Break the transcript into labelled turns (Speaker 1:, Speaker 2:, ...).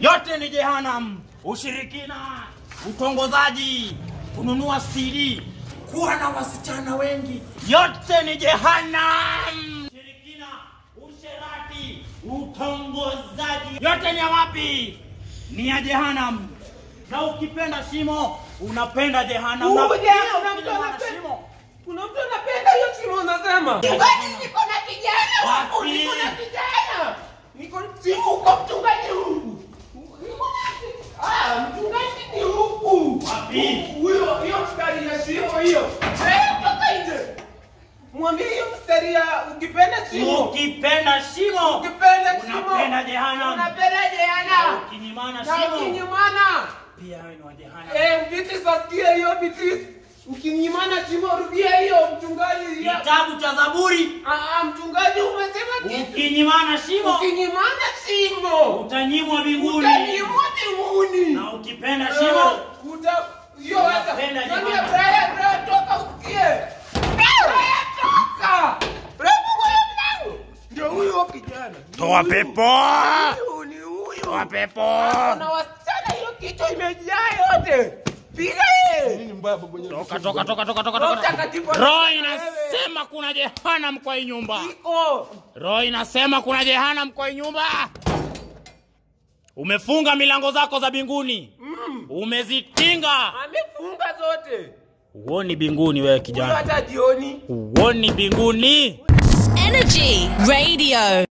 Speaker 1: yote ni jehanam ushirikina utongozaji kununua siri kuwa na wasichana wengi yote ni jehanam ushirikina usherati utongozaji yote ni ya wapi ni ya jehanam na ukipenda shimo unapenda jehanam na
Speaker 2: Uje,
Speaker 1: pia
Speaker 2: kuna mtu
Speaker 1: ukipenda
Speaker 2: anapenda-
Speaker 1: shimo
Speaker 2: Kuna mtu anapenda hiyo shimo unasema. Mchungaji niko na kijana wangu,
Speaker 1: Wapi?
Speaker 2: niko na kijana. Niko siku kwa mchungaji huku. Niko na Ah, mchungaji ni huku.
Speaker 1: Wapi?
Speaker 2: Huyo hiyo mstari ya shimo hiyo. Eh, toka nje. Mwambie hiyo mstari ya ukipenda shimo.
Speaker 1: ukipenda shimo
Speaker 2: Ukipenda shimo.
Speaker 1: unapenda jehanam
Speaker 2: Unapenda jehana.
Speaker 1: ukinyimana
Speaker 2: Na
Speaker 1: shimo
Speaker 2: ukinyimana.
Speaker 1: pia wewe ni wa jehanam
Speaker 2: Eh, biti sasikia hiyo biti. Ukinyimana shimo rudia hiyo mchungaji. ya-
Speaker 1: kitabu cha zaburi
Speaker 2: Ah, ah, mchungaji umesema kitu.
Speaker 1: ukinyimana shimo
Speaker 2: Ukinyimana shimo.
Speaker 1: utanyimwa mbinguni
Speaker 2: Utanyimwa mbinguni.
Speaker 1: na ukipenda
Speaker 2: Eh,
Speaker 1: shimo
Speaker 2: uta- hiyo hata-
Speaker 1: Unapenda
Speaker 2: Nani
Speaker 1: jehanamu.
Speaker 2: Brian, Brian, toka usikie. Brian, toka. Brian, fungue hiyo mlango. Ndio huyo kijana.
Speaker 1: toa pepo
Speaker 2: Huyu ni huyo.
Speaker 1: toa pepo
Speaker 2: Na wasichana hiyo kichwa imejaa yote. Piga yeye.
Speaker 1: toka toka toka toka toka
Speaker 2: Roho
Speaker 1: toka
Speaker 2: Mtakatifu
Speaker 1: roho
Speaker 2: anasema
Speaker 1: inasema kuna jehanam kwa hii nyumba
Speaker 2: Iko.
Speaker 1: roho inasema kuna jehanam kwa hii nyumba umefunga milango zako za mbinguni
Speaker 2: Mm.
Speaker 1: umezitinga
Speaker 2: Amefunga zote.
Speaker 1: huoni mbinguni wewe
Speaker 2: Huyo
Speaker 1: kijana
Speaker 2: hata jioni.
Speaker 1: huoni mbinguni
Speaker 3: Energy Radio.